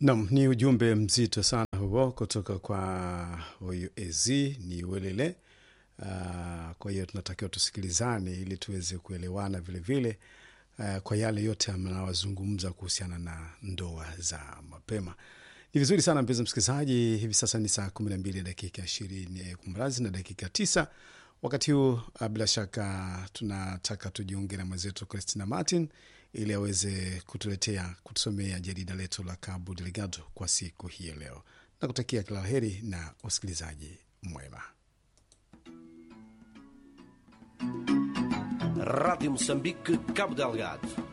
Nam, ni ujumbe mzito sana huo kutoka kwa huyu ez ni welele. Uh, kwa hiyo tunatakiwa tusikilizane ili tuweze kuelewana vilevile vile, uh, kwa yale yote mnawazungumza kuhusiana na ndoa za mapema. Ni vizuri sana mpenzi msikilizaji, hivi sasa ni saa kumi na mbili dakika ishirini kumrazi na dakika tisa. Wakati huu uh, bila shaka tunataka tujiunge na mwenzetu Christina Martin ili aweze kutuletea kutusomea jarida letu la Cabo Delgado kwa siku hii ya leo, na kutakia kila la heri na usikilizaji mwema. Rádio Moçambique, Cabo Delgado.